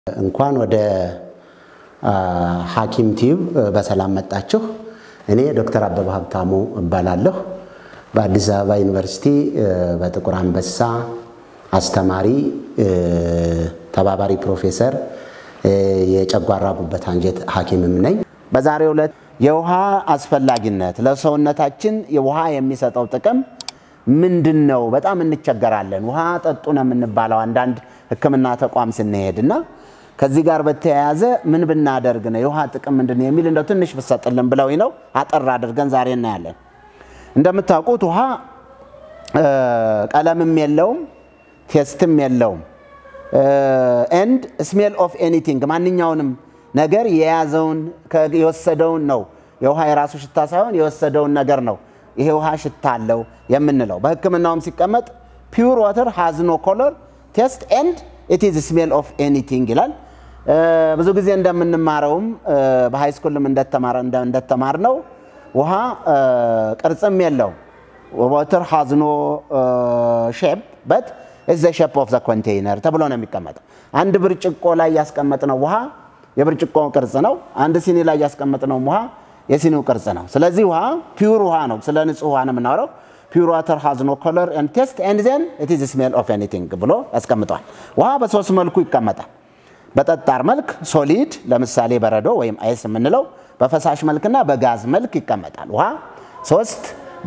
እንኳን ወደ ሐኪም ቲዩብ በሰላም መጣችሁ። እኔ ዶክተር አበበ ሀብታሙ እባላለሁ። በአዲስ አበባ ዩኒቨርሲቲ በጥቁር አንበሳ አስተማሪ፣ ተባባሪ ፕሮፌሰር፣ የጨጓራ ጉበት አንጀት ሐኪምም ነኝ። በዛሬው ዕለት የውሃ አስፈላጊነት ለሰውነታችን የውሃ የሚሰጠው ጥቅም ምንድን ነው? በጣም እንቸገራለን። ውሃ ጠጡ ነው የምንባለው አንዳንድ ሕክምና ተቋም ስንሄድ እና ከዚህ ጋር በተያያዘ ምን ብናደርግ ነው የውሃ ጥቅም ምንድን ነው የሚል እንደው ትንሽ ብሰጥልን ብለው ነው አጠር አድርገን ዛሬ እናያለን። እንደምታውቁት ውሃ ቀለምም የለውም ቴስትም የለውም። ኤንድ ስሜል ኦፍ ኤኒቲንግ ማንኛውንም ነገር የያዘውን የወሰደውን ነው። የውሃ የራሱ ሽታ ሳይሆን የወሰደውን ነገር ነው ይሄ ውሃ ሽታ አለው የምንለው። በህክምናውም ሲቀመጥ ፒውር ዋተር ሃዝ ኖ ኮለር ቴስት ኤንድ ኢት ኢዝ ስሜል ኦፍ ኤኒቲንግ ይላል። ብዙ ጊዜ እንደምንማረውም በሃይስኩልም እንደተማር ነው ውሃ ቅርጽም የለውም። ዋተር ሃዝ ኖ ሼፕ በት ኢዝ ዘ ሼፕ ኦፍ ዘ ኮንቴይነር ተብሎ ነው የሚቀመጠው። አንድ ብርጭቆ ላይ ያስቀመጥነው ውሃ የብርጭቆ ቅርጽ ነው። አንድ ሲኒ ላይ ያስቀመጥነው ውሃ የሲኒው ቅርጽ ነው። ስለዚህ ውሃ ፒውር ውሃ ነው። ስለ ንጹህ ውሃ ነው የምናወራው። ፒውር ዋተር ሃዝ ኖ ኮለር ኤንድ ቴስት ኤንድ ዜን ኢት ኢዝ ስሜል ኦፍ ኤኒቲንግ ብሎ ያስቀምጠዋል። ውሃ በሶስት መልኩ ይቀመጣል። በጠጣር መልክ ሶሊድ፣ ለምሳሌ በረዶ ወይም አይስ የምንለው፣ በፈሳሽ መልክና በጋዝ መልክ ይቀመጣል። ውሃ ሶስት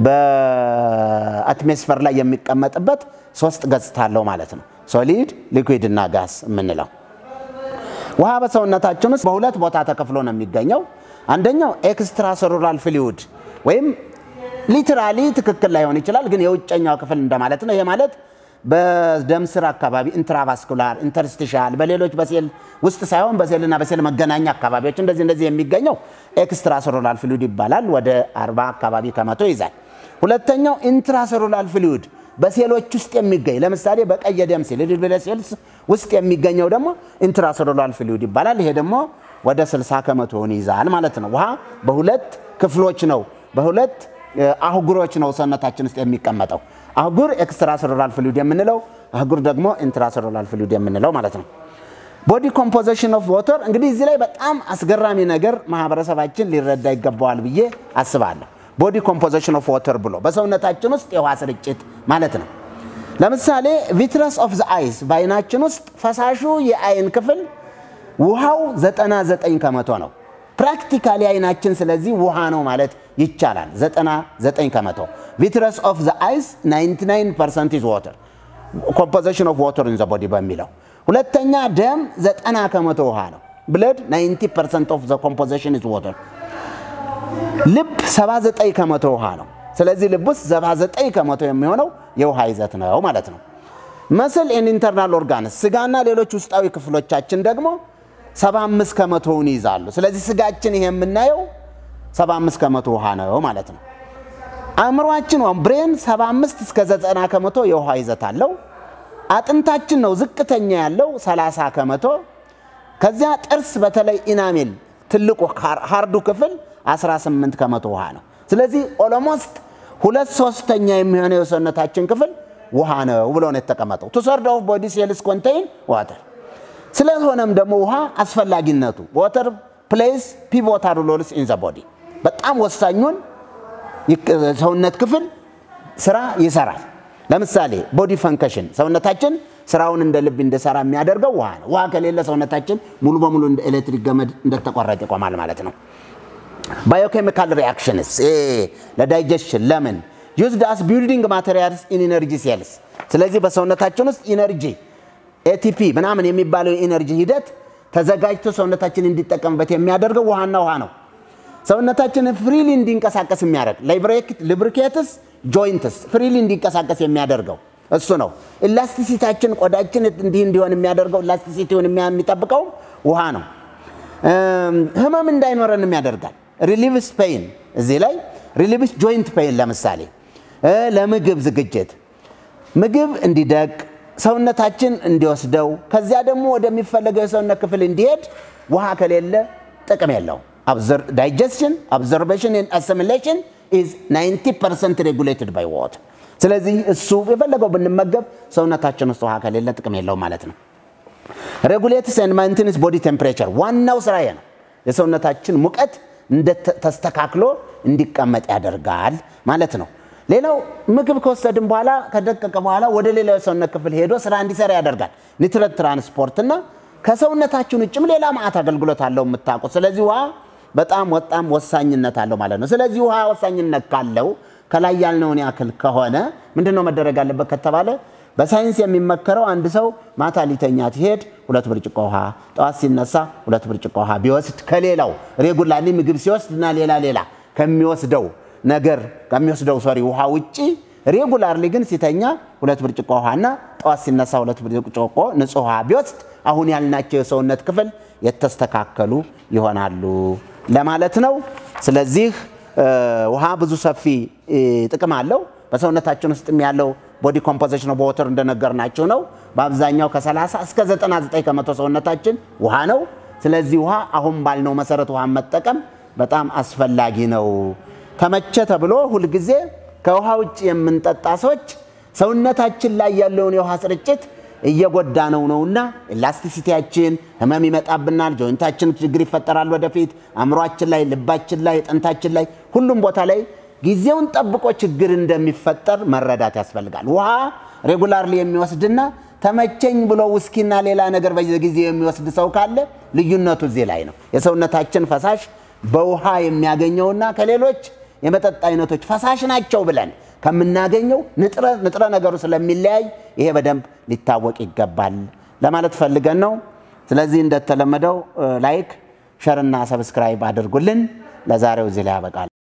በአትሞስፌር ላይ የሚቀመጥበት ሶስት ገጽታ አለው ማለት ነው። ሶሊድ፣ ሊኩዊድ እና ጋዝ የምንለው ውሃ በሰውነታችን ውስጥ በሁለት ቦታ ተከፍሎ ነው የሚገኘው። አንደኛው ኤክስትራ ሴሉላር ፍሉይድ ወይም ሊትራሊ ትክክል ላይሆን ይችላል፣ ግን የውጨኛው ክፍል እንደማለት ነው። ይሄ ማለት በደም ስር አካባቢ ኢንትራቫስኩላር፣ ኢንተርስቲሻል በሌሎች በሴል ውስጥ ሳይሆን በሴልና በሴል መገናኛ አካባቢዎች እንደዚህ እንደዚህ የሚገኘው ኤክስትራ ሴሉላር ፍሉይድ ይባላል። ወደ 40 አካባቢ ከመቶ ይዛል። ሁለተኛው ኢንትራሴሉላር ፍሉይድ በሴሎች ውስጥ የሚገኝ ለምሳሌ በቀይ የደም ሴል ብለ ሴልስ ውስጥ የሚገኘው ደግሞ ኢንትራሴሉላር ፍሉይድ ይባላል። ይሄ ደግሞ ወደ 60 ከመቶውን ይዛል ማለት ነው። ውሃ በሁለት ክፍሎች ነው በሁለት አህጉሮች ነው ሰውነታችን ውስጥ የሚቀመጠው። አህጉር ኤክስትራሴሉላር ፍሉይድ የምንለው፣ አህጉር ደግሞ ኢንትራሴሉላር ፍሉይድ የምንለው ማለት ነው። ቦዲ ኮምፖዚሽን ኦፍ ዋተር እንግዲህ እዚህ ላይ በጣም አስገራሚ ነገር ማህበረሰባችን ሊረዳ ይገባዋል ብዬ አስባለሁ። ቦዲ ኮምፖዚሽን ኦፍ ዋተር ብሎ በሰውነታችን ውስጥ የውሃ ስርጭት ማለት ነው። ለምሳሌ ቪትረስ ኦፍ ዘ አይስ በአይናችን ውስጥ ፈሳሹ የአይን ክፍል ውሃው 99 ከመቶ ነው። ፕራክቲካሊ አይናችን ስለዚህ ውሃ ነው ማለት ይቻላል። 99 ከመቶ ቪትረስ ኦፍ ዘ አይስ 99 ፐርሰንት ኢዝ ዋተር ኮምፖዚሽን ኦፍ ዋተር ኢን ዘ ቦዲ በሚለው ሁለተኛ ደም 90 ከመቶ ውሃ ነው። ብለድ 90 ፐርሰንት ኦፍ ዘ ኮምፖዚሽን ኢዝ ዋተር ልብ 79 ከመቶ ውሃ ነው። ስለዚህ ልብ ውስጥ 79 ከመቶ የሚሆነው የውሃ ይዘት ነው ማለት ነው። መስል ኤንድ ኢንተርናል ኦርጋንስ ስጋና ሌሎች ውስጣዊ ክፍሎቻችን ደግሞ 75 ከመቶውን ይይዛሉ። ስለዚህ ስጋችን ይሄ የምናየው 75 ከመቶ ውሃ ነው ማለት ነው። አእምሯችን ወይም ብሬን 75 እስከ 90 ከመቶ የውሃ ይዘት አለው። አጥንታችን ነው ዝቅተኛ ያለው 30 ከመቶ። ከዚያ ጥርስ በተለይ ኢናሜል ትልቁ ሃርዱ ክፍል 18 ከመቶ ውሃ ነው። ስለዚህ ኦሎሞስት ሁለት ሶስተኛ የሚሆነው የሰውነታችን ክፍል ውሃ ነው ብሎ ነው የተቀመጠው። ቱ ሰርድ ኦፍ ቦዲ ሴልስ ኮንቴይን ዋተር። ስለሆነም ደግሞ ውሃ አስፈላጊነቱ ዋተር ፕሌይስ ፒቮታል ሮልስ ኢን ዘ ቦዲ በጣም ወሳኙን ሰውነት ክፍል ስራ ይሰራል። ለምሳሌ ቦዲ ፈንክሽን ሰውነታችን ስራውን እንደ ልብ እንዲሰራ የሚያደርገው ውሃ ነው። ውሃ ከሌለ ሰውነታችን ሙሉ በሙሉ እንደ ኤሌክትሪክ ገመድ እንደተቆረጠ ይቆማል ማለት ነው። ባዮኬሚካል ሪአክሽንስ ለዳይጀሽን ለምን ዩዝድ አስ ቢልዲንግ ማቴሪያልስ ኢን ኢነርጂ ሴልስ። ስለዚህ በሰውነታችን ውስጥ ኢነርጂ ኤቲፒ ምናምን የሚባለው የኢነርጂ ሂደት ተዘጋጅቶ ሰውነታችን እንዲጠቀምበት የሚያደርገው ውሃና ውሃ ነው። ሰውነታችን ፍሪሊ እንዲንቀሳቀስ የሚያደርግ ሊብሪኬትስ ጆይንትስ ፍሪሊ እንዲንቀሳቀስ የሚያደርገው እሱ ነው። ኢላስቲሲታችን ቆዳችን እንዲህ እንዲሆን የሚያደርገው ኢላስቲሲቲውን የሚጠብቀው ውሃ ነው። ህመም እንዳይኖረንም ያደርጋል። ሪሊቭስ ፔይን እዚህ ላይ ሪሊቭስ ጆይንት ፔይን ለምሳሌ ለምግብ ዝግጅት ምግብ እንዲደቅ ሰውነታችን እንዲወስደው ከዚያ ደግሞ ወደሚፈለገው የሰውነት ክፍል እንዲሄድ ውሃ ከሌለ ጥቅም የለው። ዳይጀስሽን አብዘርቬሽን አሲሚሌሽን ኢዝ 90 ፐርሰንት ሬጉሌትድ ባይ ዋተር። ስለዚህ እሱ የፈለገው ብንመገብ ሰውነታችን ውስጥ ውሃ ከሌለ ጥቅም የለው ማለት ነው። ሬጉሌትስ ኤንድ ማይንቴንስ ቦዲ ቴምፕሬቸር ዋናው ስራ ነው። የሰውነታችን ሙቀት ተስተካክሎ እንዲቀመጥ ያደርጋል ማለት ነው። ሌላው ምግብ ከወሰድን በኋላ ከደቀቀ በኋላ ወደ ሌላው የሰውነት ክፍል ሄዶ ስራ እንዲሰራ ያደርጋል። ኒትረት ትራንስፖርት እና ከሰውነታችን ውጭም ሌላ ማዕት አገልግሎት አለው የምታውቁት። ስለዚህ ውሃ በጣም በጣም ወሳኝነት አለው ማለት ነው። ስለዚህ ውሃ ወሳኝነት ካለው ከላይ ያልነውን ያክል ከሆነ ምንድን ነው መደረግ አለበት ከተባለ በሳይንስ የሚመከረው አንድ ሰው ማታ ሊተኛ ሲሄድ ሁለት ብርጭቆ ውሃ፣ ጠዋት ሲነሳ ሁለት ብርጭቆ ውሃ ቢወስድ ከሌላው ሬጉላርሊ ምግብ ሲወስድ እና ሌላ ሌላ ከሚወስደው ነገር ከሚወስደው ሶሪ ውሃ ውጪ ሬጉላርሊ ግን ሲተኛ ሁለት ብርጭቆ ውሃና ጠዋት ሲነሳ ሁለት ብርጭቆ ንጹህ ውሃ ቢወስድ አሁን ያልናቸው የሰውነት ክፍል የተስተካከሉ ይሆናሉ ለማለት ነው። ስለዚህ ውሃ ብዙ ሰፊ ጥቅም አለው። በሰውነታችን ውስጥም ያለው ቦዲ ኮምፖዚሽን ኦፍ ዋተር እንደነገርናችሁ ነው። በአብዛኛው ከ30 እስከ 99 ከመቶ ሰውነታችን ውሃ ነው። ስለዚህ ውሃ አሁን ባልነው መሰረት ውሃ መጠቀም በጣም አስፈላጊ ነው። ተመቸ ተብሎ ሁልጊዜ ከውሃ ውጭ የምንጠጣ ሰዎች ሰውነታችን ላይ ያለውን የውሃ ስርጭት እየጎዳ ነው ነውና ኤላስቲሲቲያችን ህመም ይመጣብናል። ጆይንታችን ችግር ይፈጠራል ወደፊት አእምሯችን ላይ፣ ልባችን ላይ፣ ጥንታችን ላይ ሁሉም ቦታ ላይ ጊዜውን ጠብቆ ችግር እንደሚፈጠር መረዳት ያስፈልጋል። ውሃ ሬጉላርሊ የሚወስድና ተመቸኝ ብሎ ውስኪና ሌላ ነገር በየጊዜው የሚወስድ ሰው ካለ ልዩነቱ እዚህ ላይ ነው። የሰውነታችን ፈሳሽ በውሃ የሚያገኘውና ከሌሎች የመጠጥ አይነቶች ፈሳሽ ናቸው ብለን ከምናገኘው ንጥረ ነገሩ ስለሚለያይ ይሄ በደንብ ሊታወቅ ይገባል ለማለት ፈልገን ነው። ስለዚህ እንደተለመደው ላይክ፣ ሸርና ሰብስክራይብ አድርጉልን። ለዛሬው እዚህ ላይ ያበቃል።